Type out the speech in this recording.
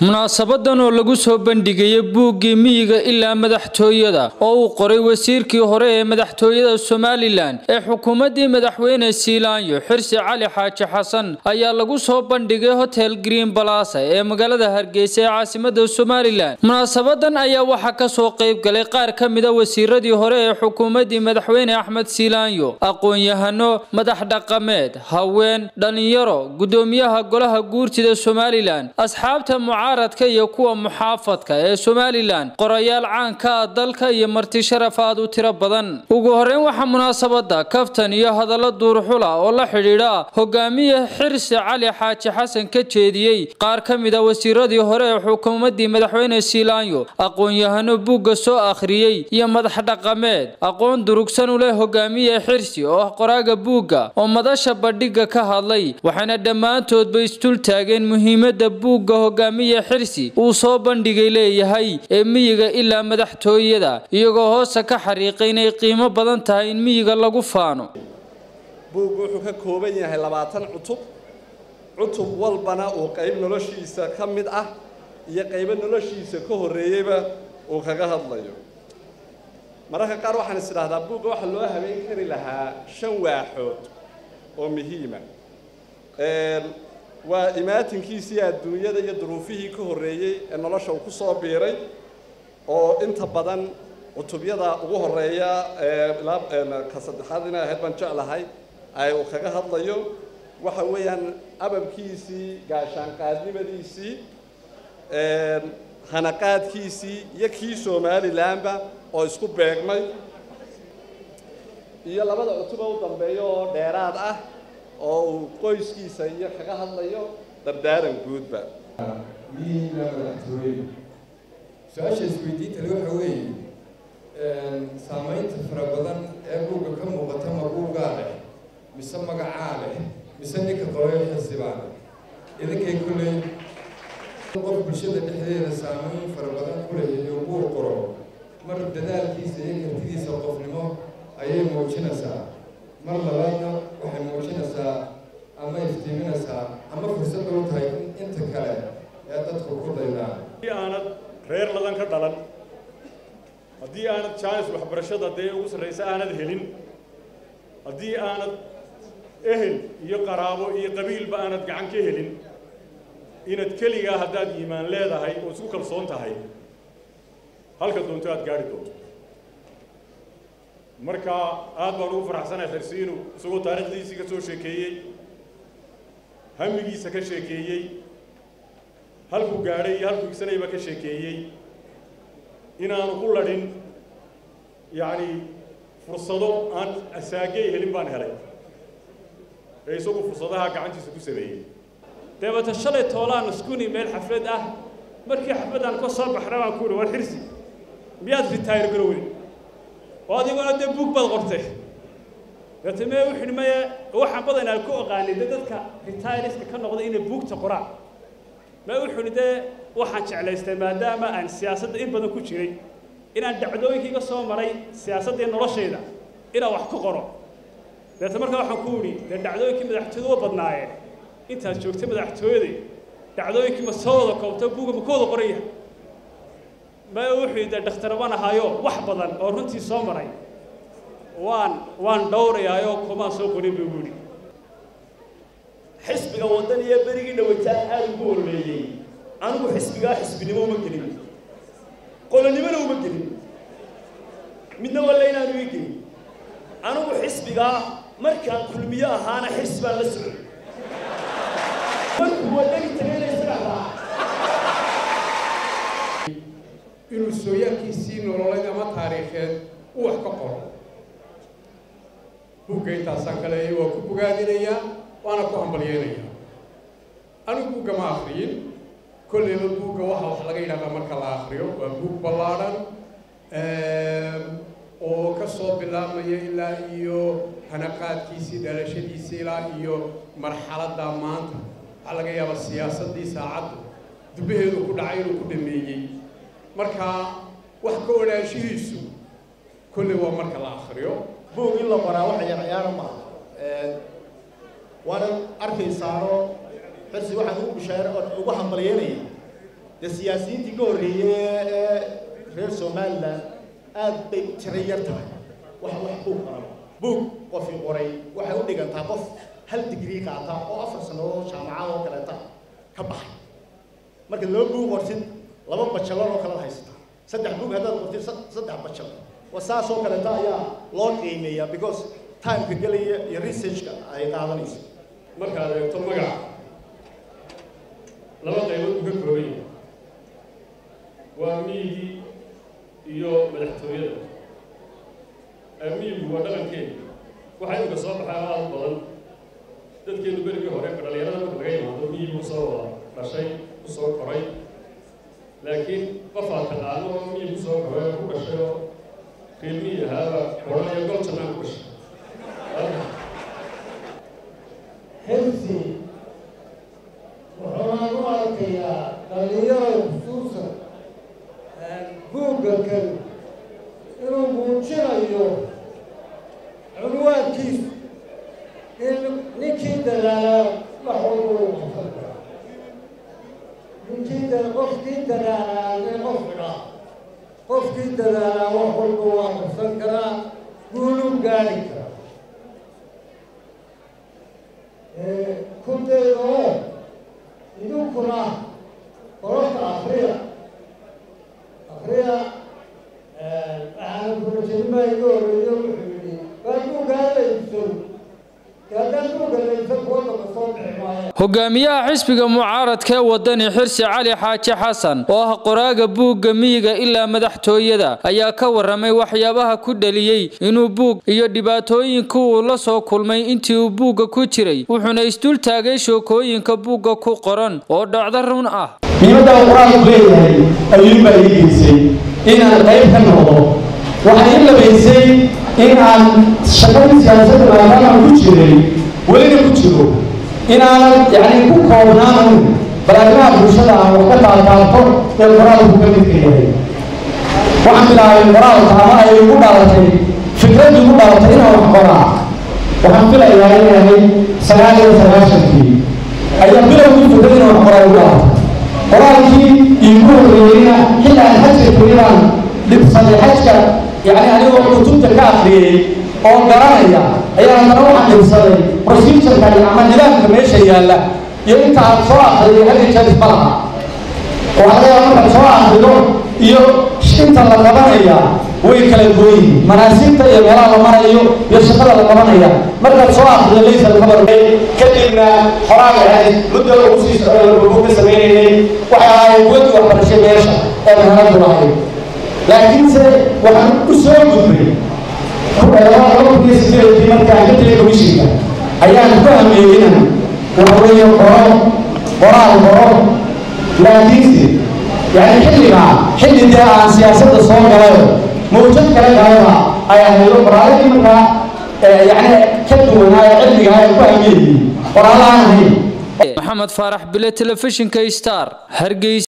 munaasabadan oo lagu soo bandhigayay buuggii miyiga ilaa madaxtooyada oo uu qoray wasiirkii hore ee madaxtooyada somalilan ee xukuumaddii madaxweyne siilaanyo xirsi cali xaaji xasan ayaa lagu soo bandhigay hotel green balasa ee magaalada hargeysa ee caasimada somalilan munaasabadan ayaa waxaa kasoo qayb galay qaar ka mida wasiiradii hore ee xukuumaddii madaxweyne axmed siilaanyo aqoon-yahano madax dhaqameed haween dhalinyaro gudoomiyaha golaha guurtida somalilan asxaabta mucaaradka iyo kuwa muxaafadka ee somalilan qorayaal caanka ah dalka iyo marti sharaf aad u tiro badan ugu horeyn waxaa munaasabada kaftan iyo hadallo duurxula oo la xidhiidha hogaamiye xirsi cali xaaji xasan ka jeediyey qaar ka mid a wasiiradii hore ee xukuumaddii madaxweyne siilaanyo aqoon-yahano buugga soo akhriyey iyo madax dhaqameed aqoon durugsan u leh hogaamiye xirsi oo ah qoraaga buugga oo madasha bandhigga ka hadlay waxaana dhammaantoodba isdul taageen muhiimadda buugga hogaamiye xirsi uu soo bandhigay leeyahay ee miyiga ilaa madaxtooyada iyagoo hoosta ka xariiqay inay qiimo badan tahay in miyiga lagu faano buuggu wuxuu ka kooban yahay labaatan cutub cutub walbana uu qayb noloshiisa ka mid ah iyo qaybo noloshiisa ka horreeyeyba uu kaga hadlayo mararka qaar waxaan is idhaahdaa buugga waxaa loo habeen kari lahaa shan waaxood oo muhiima waa imaatinkiisii adduunyada iyo duruufihii ka horreeyey ee nolosha uu ku soo biiray oo inta badan cutubyada ugu horeeya ilaa ka saddexaad inay ahayd baan jeclahay ay uu kaga hadlayo waxa weeyaan ababkiisii gaashaanqaadnimadiisii hanaqaadkiisii iyo kii somalilanba oo isku beegmay iyo labada cutuba u dambeeya oo dheeraad ah oo uu qoyskiisa iyo kaga hadlayo dardaaran guudba miyiga madaxtooye su-aasha isweydiinta le waxa weeye saamaynta fara badan ee buugga ka muuqata ma buuggaa leh mise magacaa leh mise ninka qoray xisibaa leh idinkay kulley qof bulshada dhexdeeda saamayn fara badan ku leeyahay oo buur qoro mar dadaalkiisa iyo kartidiisa qofnimo ayay muujinaysaa mar labaadna waxay muujinaysaa ama iftiiminaysaa ama fursad u tahay inta kale ee dadku ku daydaan haddii aanad reer ladan ka dhalan haddii aanad jaanis waxbarashada dee ugu sarraysa aanad helin haddii aanad ehel iyo qaraabo iyo qabiilba aanad gacan ka helin inaad keligaa haddaad iimaan leedahay oo isku kalsoon tahay halka doonto aad gaari doonto marka aad baan ugu faraxsanahay xirsiinu isagoo taariikhdiisii ka soo sheekeeyey hamigiisa ka sheekeeyey halkuu gaadhay iyo halkuu igsanayba ka sheekeeyey inaanu ku ladhin yacni fursado aan asaagey helin baan helay ee isagu fursadaha gacantiisa ku sameeyey deebata shalay toolaan iskuni meel xaflad ah markii xafladaan ka soo baxna baan ku uhi war xirsi miyaad ritaayir garowey oo adiguna dee buug baad qortay deete mee u xidhi maye waxaan badanaa ku oqaanay de dadka ritairiska ka noqday inay buugta qoraan mee u xidhi dee waxaan jeclaystay maadaama aan siyaasadda in badan ku jiray inaan dhacdooyinkii ka soo maray siyaasaddii noloshayda inaan wax ku qoro deete markaa waxaan ku idhi dee dhacdooyinkii madaxtooyada wa badnaayeen intaad joogtay madaxtooyada dhacdooyinkii ma soo wada koobta buugga ma ka wada qoran yahay ma wuxuu dee dhakhtar baan ahaayo wax badan oo runtii soo maray waan waan dhowrayaayoo kumaan soo qorin buu yidhi xisbiga waddan iyo berigii dhawataan aada ugu hormeeyey anigu xisbigaa xisbinimo uma gelin qolonimona uma gelin midna walla inaanu ii gelin anigu xisbigaa markaan kulmiyo ahaana xirsi baan la socday markuu waddani tagayna isaga raaca inuu sooyaalkiisii nololeed ama taariikheed u wax ka qoro buugga intaasaan ka leeyay waa ku bogaadinayaa waana ku hambalyeynayaa anigu buugga ma akriyin kollayba buugga waxa wax laga yidhahdaa marka la akriyo waa buug ballaadhan oo ka soo bilaabmaya ilaa iyo hanaqaadkiisii dhalashadiisii ilaa iyo marxaladda maanta waxaa laga yaabaa siyaasaddii saacaddu dubbaheedu ku dhacay inuu ku dhameeyey marka wax ka odhaanshihiisu kolley waa marka la akriyo buug in la qoraa wax yarciyaaro maaha waana arkaysaano xirsi waxaan ugu bishaare ugu hambalyeynaya dee siyaasiyiintii ka horreeyey ee reer somaliland aad bay u tira yar tahay wax wax buug qoran buug qofii qoray waxay u dhigantaa qof hal digrii qaata oo afar sannadood jaamacad oo kaleeta ka baxay marka laba buug qortid laba bajalor oo kale haysataa saddex buug haddaad qortid saddex bajal waa saas oo kaleeta ayaa loo qiimeeyaa because timeka gelaya iyo researchka ay qaadanayso markaad eegto magaca laba qaybood uu ka kooban yahay waa miyigii iyo madaxtooyada miyigu waa dhaqankeena waxaa imika soo baxay aada u badan dadkeenu berigii hore dhalinyarada marka laga yimaado miyigu kusoo wada dhashay kusoo koray laakiin qofaad taqaano oo miyigu soo koray oo ku dhashay oo reer miyi ahaaba odhanayo gol jannaan ku dhashay xilsi wuxuunaan u arkayaa dhalinyarada xusuusan buugga kan inuu muujinayo cunwaankiisu in ninkii dadaalaa wax walba uu qabsan karaa ninkii da qofkii dadaalaa ee qof idhaa qofkii dadaalaa wax walba waa qabsan karaa guuluu gaari karaa ku dayda oo idinkuna qorofta akriya akriya waxaana kurajanimaa iga horeeyo wuxuu yidhi waa buuggaa laybso haddaan buugga laybsan kuwa daba soo bixi maayo hogaamiyaha xisbiga mucaaradka ee wadani xirsi cali xaaji xasan oo ah qoraaga buugga miyiga ilaa madaxtooyada ayaa ka waramay waxyaabaha ku dhaliyey inuu buug iyo dhibaatooyinka uu la soo kulmay intii uu buugga ku jiray wuxuuna isdul taagay shookooyinka buugga ku qoran oo dhacdo run ah muhiimadda uu qur-aanku leeyahay ayuunbaa ii geysay inaan qayb ka noqdo waxaa ii labaysay in aan shaqadii siyaasadda maadaama ku jiray welina ku jiro inaanan yacni ku koobnaanan balaarimaha bulshada aan wax ka taataabto ee qoraalku ka midka yahay waxaan bilaabay qoraalka ama ay igu dhalatay fikrad igu dhalatay inaan wax qoraa waxaan filayaa in ahay sagaal iyo sagaashankii ayaa bilowgii fikrad inaan wax qoraa igu dhalatay qoraalkii iigu horreeyeyna xilli aan xajka kelibaan dhibsaday xajka yacni anigoo kutubta ka akhriyey oo garanaya ayaa haddana waxaan dhibsaday procedureka ama nidaamka meesha yaalla iyo inta aad soo akhriyay hal jeer isma laha waxaa laga yaaba markaad soo akhrido iyo inta la qabanaya way kala gooyin manaasibta iyo meelaha la marayo iyo shaqada la qabanaya markaad soo akhrido laysa alkhabar kadibna xoraag ahayd muddo lagu sii socday lagugu ka sameynaynay waxay ahaayeen kuwadii waxbarashay meesha ee mahanadu lahayd laakiinse waxaan u soo gudbay laba kun iyo sideedkii markaan ka tegay komishinka ayaan ku hameeyey inaan waxa weeye qoro qoraal qoro laakiinse yani xilligaa xilli dee aan siyaasadda soo galayo mawjad kale galaba ay ahaydo qoraaladii markaa yani ka duwanaa ee cilmiga ay ku hameeyey qoraalaan ahayn maxamed faarax bile telefishinka star hargeysa